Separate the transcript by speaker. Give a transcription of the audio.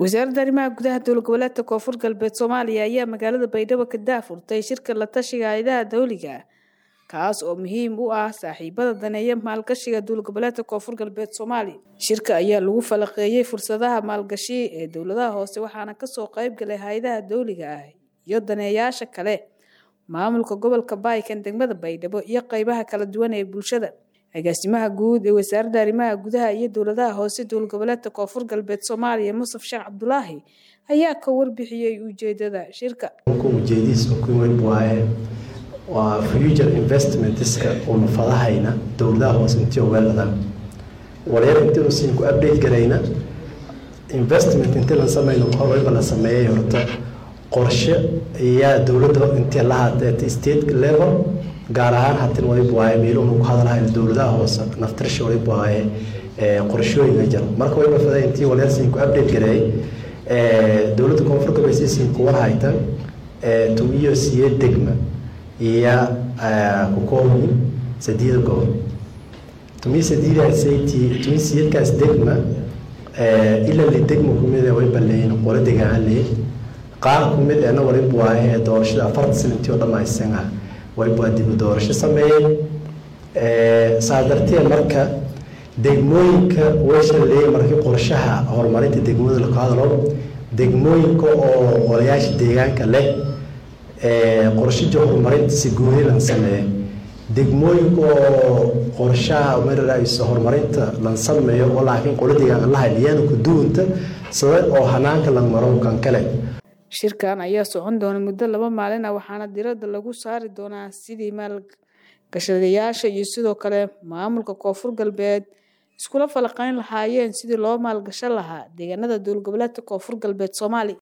Speaker 1: wasaaradda arrimaha gudaha dowlad goboleedka koonfur galbeed soomaaliya ayaa magaalada baydhabo ka daafurtay shirka la tashiga hayadaha dawliga kaas oo muhiim u ah saaxiibada daneeya maalgashiga dowlad goboleedka koonfur galbeed soomaaliya shirka ayaa lagu falaqeeyey fursadaha maalgashi ee dowladaha hoose waxaana kasoo qayb galay hay-adaha dawliga ah iyo daneeyaasha kale maamulka gobolka baaykan degmada baydhabo iyo qeybaha kala duwan ee bulshada agaasimaha guud ee wasaaradda arrimaha gudaha iyo dowladaha hoose dowlad goboleedka koonfur galbeed soomaaliya musaf sheekh cabdulaahi ayaa ka warbixiyey ujeedada shirka
Speaker 2: ujeedihiisa ku weyn waaye waa future investmentska uuna fadahayna dowladaha hoose intii weelada wareer intii usiin ku update garayna investment intii la samayno horeyba la sameeyay horta qorshe ayaa dowladda intii la haatee state level gaar ahaan hatin waliba waaye meeluhu ku hadalhayo dowladaha hoose naftirsha waliba waaye qorshooyinka jira marka waliba faday intii wareersiin ku update gareeyay dowladda koonfur galbeed siisiin kuwa haytan tumiyo siye degma iyo ku kooban sadiida gobol tumiyo sadiidaasati tumiyo siyadkaas degma ilaa li degma kumid way baleeyin qolo degaan leey qaar kumid eena waliba waaye doorashada afarta sanantii oo dhammaysan ah waliba waa dibu doorasho sameeyeen saa darteed marka degmooyinka weysha leeyay markii qorshaha horumarinta degmada la qaadalo degmooyinka oo qolayaasha deegaanka leh qorshaja horumarinta si gooni lan sameeyo degmooyinka oo qorshaha mararayso horumarinta lan sameeyo oo laakiin qola deegaanka la hayliyana ku duwanta sabab oo hanaanka lan maro kan kale
Speaker 1: shirkan ayaa socon doona muddo laba maalin ah waxaana diradda lagu saari doonaa sidii maalgashadayaasha iyo sidoo kale maamulka koonfur galbeed iskula falaqeyn lahaayeen sidii loo maalgashan lahaa deegaanada dowlad goboleedka koonfur galbeed soomaaliya